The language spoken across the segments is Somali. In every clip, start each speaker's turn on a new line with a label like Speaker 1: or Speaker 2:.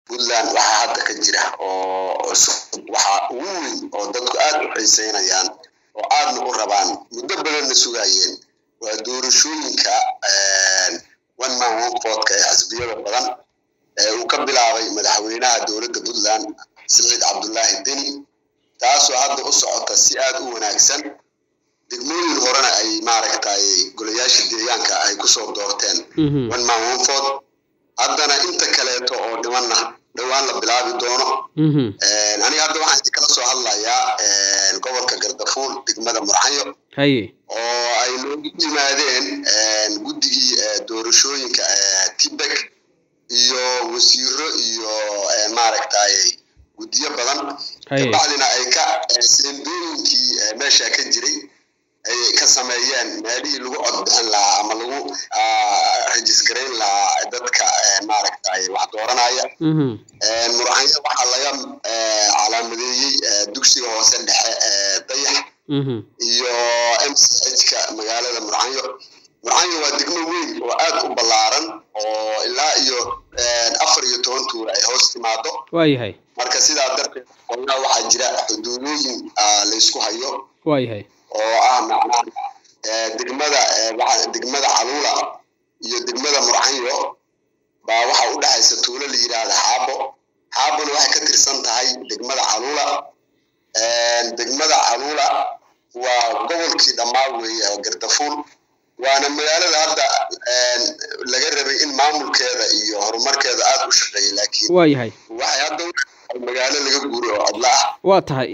Speaker 1: puntland waxaa hadda ka jira oo waxaa ugu weyn oo dadku aad u xiiseynayaan oo aadna u rabaan muddo badanna sugaayeen waa doorashooyinka one man one votka ee xisbiyada badan ee uu ka bilaabay madaxweynaha dowladda puntland siciid cabdullaahi deni taasoo hadda u socota si aad u wanaagsan degmooyin horena ay maaragtay golayaasha deegaanka ay kusoo doorteen one man one vote haddana inta kaleeto oo dhimanna dhowaan la bilaabi doono aniga hadda waxaan kala soo hadlayaa gobolka gardafuul degmada murxayo oo ay noogu yimaadeen guddigii doorashooyinka tibek iyo wasiiro iyo maaragtay guddiyo badan kabacdina ay ka seendooyinkii meesha ka jiray ay ka sameeyeen meelihii lagu codbixin lahaa ama lagu rajisgarayn lahaa dadka maaragtay wax dooranaya murxayo waxaa laga calaamadeeyey dugsiga hoose dhexe dayax iyo m c h-ka magaalada murxayo murxayo waa degmo weyn oo aad u ballaaran oo ilaa iyo afar iyo toban tuur ay hoos timaado
Speaker 2: waayahay
Speaker 1: marka sidaa darteed qolaa waxaa jira xuduudooyin laysku hayo
Speaker 2: waayahay
Speaker 1: oo ah macnaha degmada degmada caluula iyo degmada murxayo baa waxa u dhexaysa tuulo la yidhaahda xaabo xaabona waxay ka tirsan tahay degmada caluula degmada caluula waa gobolkii dhammaa weeye oo gardafuul waana magaalada hadda laga rabay in maamulkeeda iyo horumarkeeda aad u shaqeeyay laakiin
Speaker 2: waayahay
Speaker 1: waxay hadda magaalo laga guuray oo codla ah
Speaker 2: waa tahay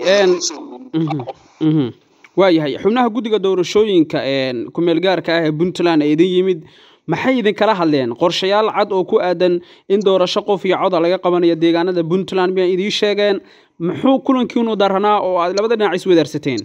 Speaker 2: waayahay xubnaha guddiga doorashooyinka kumeel gaarka ah ee puntland ee idin yimid maxay idinkala hadleen qorshayaal cad oo ku aadan in doorasho qof iyo coda laga qabanayo deegaanada puntland miyay idiin sheegeen muxuu kulankiinu daranaa oo aad labada dhinac iswadaarsateen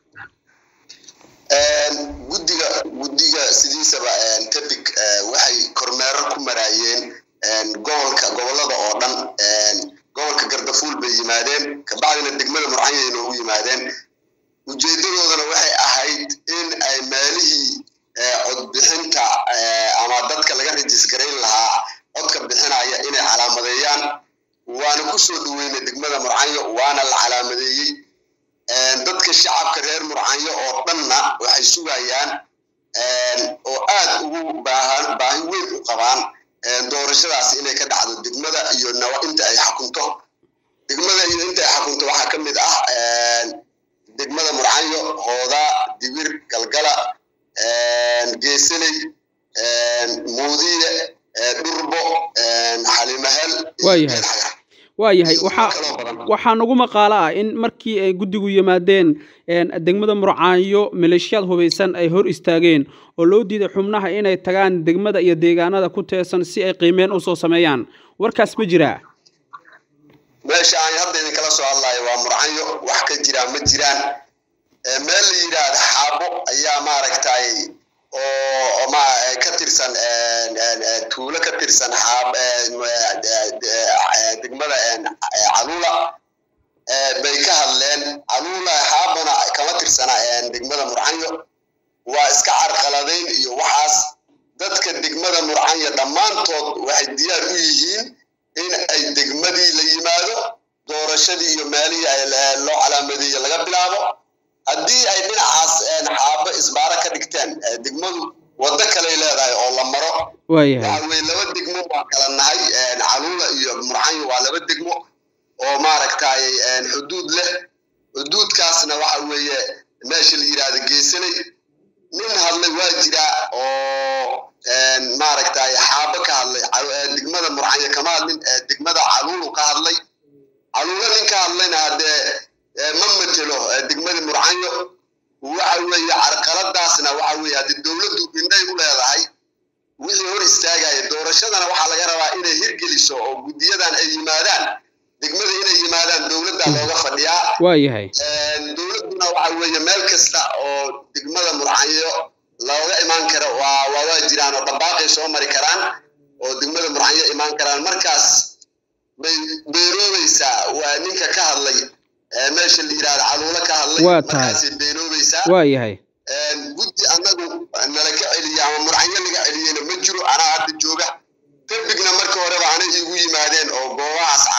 Speaker 1: guddiga guddiga sidiisaba tebig waxay kormeero ku maraayeen gobolka gobolada oo dhan gobolka gardafuul bay yimaadeen kabacdina degmada murcanyay noogu yimaadeen ujeedadoodana waxay ahayd in ay meelihii codbixinta ama dadka laga rajisgarayn lahaa codka bixinaya inay calaamadeeyaan waana kusoo dhaweynay degmada murcanyo waana la calaamadeeyey dadka shacabka reer murcanyo oo dhanna waxay sugayaan oo aad ugu baahan baahi weyn u qabaan doorashadaas inay ka dhacdo degmada iyo inta ay xakunto degmada iyo inta ay xakunto waxaa ka mid ah degmada murcanyo hoodaa dibir galgala geeseley muudiye dhurbo xalimahel
Speaker 2: waayahay waayahay waxaa waxaa nagu maqaalo ah in markii ay guddigu yimaadeen degmada murcaanyo maleeshiyaad hubaysan ay hor istaageen oo loo diiday xubnaha inay tagaan degmada iyo deegaanada ku teesan si ay qiimeen usoo sameeyaan warkaas ma jiraa
Speaker 1: meesha aan hadda idinkala soo hadlayo waa murcanyo wax ka jiraa ma jiraan meel la yidhaahda xaabo ayaa maaragtay oo ma ka tirsan tuulo ka tirsan xaab degmada caluula bay ka hadleen caluula xaabana kama tirsana degmada murcanyo waa iska carqaladayn iyo waxaas dadka degmada murcanyo dhammaantood waxay diyaar u yihiin in ay degmadii la yimaado doorashadii iyo meelihii loo calaamadeeye laga bilaabo haddii ay dhinacaas xaabo isbaaro ka dhigteen degmadu waddo kaley leedahay oo la maro waxa weye laba degmo waa kala nahay caluula iyo murcanyo waa laba degmo oo maaragtay xuduud leh xuduudkaasna waxa weeye meesha la yidhaahdo geesanay nin hadlay waa jiraa oo maaragtay xaabo ka hadlay degmada murcanyo kama hadlin degmada caluulu ka hadlay caluulo nin ka hadlayna haddee ma matelo degmadii murcanyo waxa weeye carqaladaasna waxa weeye haddii dowladdu indhay u leedahay wixii hor istaagaya doorashadana waxaa laga rabaa inay hirgeliso oo guddiyadan ay yimaadaan degmada inay yimaadaan dowladda looga fadhiyaa
Speaker 2: waayahay
Speaker 1: dowladduna waxa weeye meel kasta oo degmada murcanyo looga imaan karo waa waa waa jiraan oo dhabaaqay soo mari karaan oo degmada murcanyo imaan karaan markaas bay beeroobaysaa waa ninka ka hadlay meesha la yidhahda caluulo ka hadlay
Speaker 2: waa tahay
Speaker 1: markaasay beeroobaysaa
Speaker 2: waa yahay
Speaker 1: guddi annagu nala ka celiya ama murcanyo laga celiyeyna ma jiro anaa hadda jooga dembigna marka horeba anay iigu yimaadeen oo goobahaas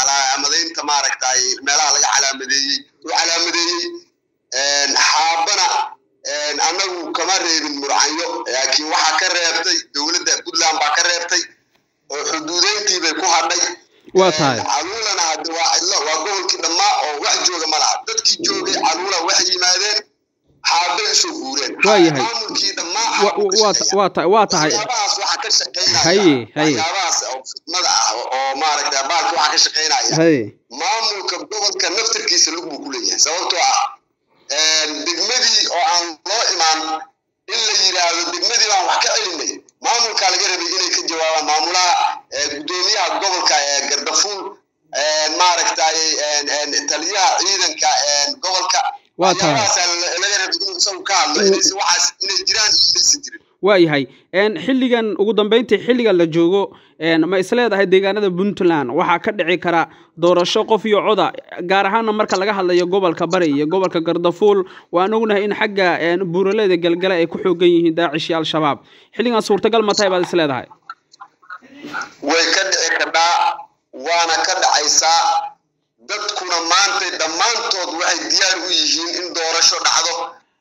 Speaker 2: waa tahay
Speaker 1: caluulana hadde waa cidlo waa gobolkii dhammaa oo wax jooga ma laha dadkii joogay caluula waxay yimaadeen xaabay usoo guureen
Speaker 2: waa yahay
Speaker 1: maamulkii dhammaa
Speaker 2: waa tahay waa tahay
Speaker 1: waxyaabahaas waxaa ka shaqeynaya
Speaker 2: haye haye
Speaker 1: waxyaabahaas oo fidmada ah oo maaragta baalka waxaa ka shaqeynaya
Speaker 2: haye
Speaker 1: maamulka gobolka naftarkiisa lug buu ku leeyahay sababtoo ah degmadii oo aan loo imaan in la yidhaahdo degmadii baan wax ka celinay maamulkaa laga rabay inay ka jawaabaan maamulaha gudoomiyaha gobolka gardafuul maaragtay taliyaha ciidanka gobolka
Speaker 2: waa tahay
Speaker 1: laga rabay inuu isagu ka hadlo inaysan waxaas inay jiraan iyo inaysan jirin
Speaker 2: waa yahay xilligan ugu dambeyntii xilligan la joogo ma isleedahay deegaanada puntland waxaa ka dhici kara doorasho qof iyo coda gaar ahaana marka laga hadlayo gobolka bari iyo gobolka gardafuul waan ognahay in xagga buuraleyda galgale ay ku xoogan yihiin daacish iyo al-shabaab xilligan suurtagal ma tahay baad isleedahay
Speaker 1: way ka dhici kadhaa waana ka dhacaysaa dadkuna maantay dhammaantood waxay diyaar u yihiin in doorasho dhacdo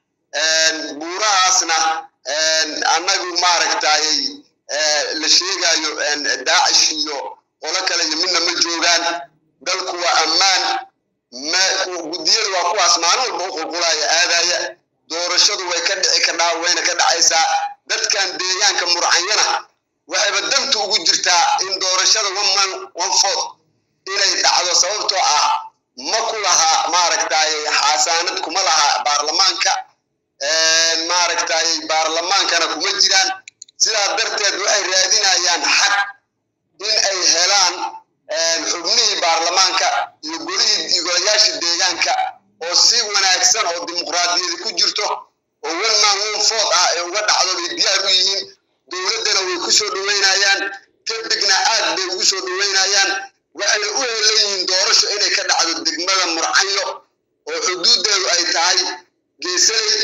Speaker 1: buurahaasna annagu maaragtay la sheegayo daacish iyo qolo kale iyo midna ma joogaan dalku waa ammaan guddiyada waa kuwaas maalin walba u qulqulaya aadaya doorashadu way ka dhici kadhaa wayna ka dhacaysaa dadkan deegaanka murcanyana waxayba danta ugu jirtaa in doorashada one one fourth inay dhacdo sababtoo ah ma ku laha maaragtay xaasaanad kuma laha baarlamaanka maaragtay baarlamaankana kuma jiraan sidaa darteed waxay raadinayaan xaq in ay helaan xubnihii baarlamaanka iyo golihii iyo golayaashii deegaanka oo si wanaagsan oo dimuqraadiyadi ku jirto oo one man one fourth ah ee uga dhacdo bay diyaar u yihiin dowladdana way ku soo dhoweynayaan kadibna aad bay ugu soo dhoweynayaan waxayna u helan yihiin doorasho inay ka dhacdo degmada murcanyo oo xuduuddeedu ay tahay geesaley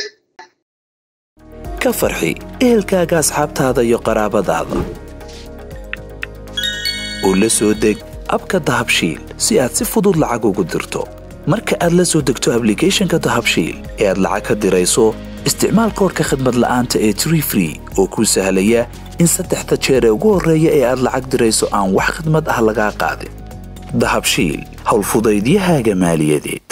Speaker 3: ka farxi ehelkaaga asxaabtaada iyo qaraabadaada u la soo deg abka dahabshiil si aad si fudud lacag ugu dirto marka aad la soo degto ablicathonka dahabshiil ee aad lacag ka dirayso isticmaal koorka khadmad la'aanta ee tree free oo kuu sahlaya in saddexda jeer ee ugu horreeya ee aad lacag dirayso aan wax khidmad ah lagaa qaadin dahabshiil howlfudaydiyahaaga maaliyadeed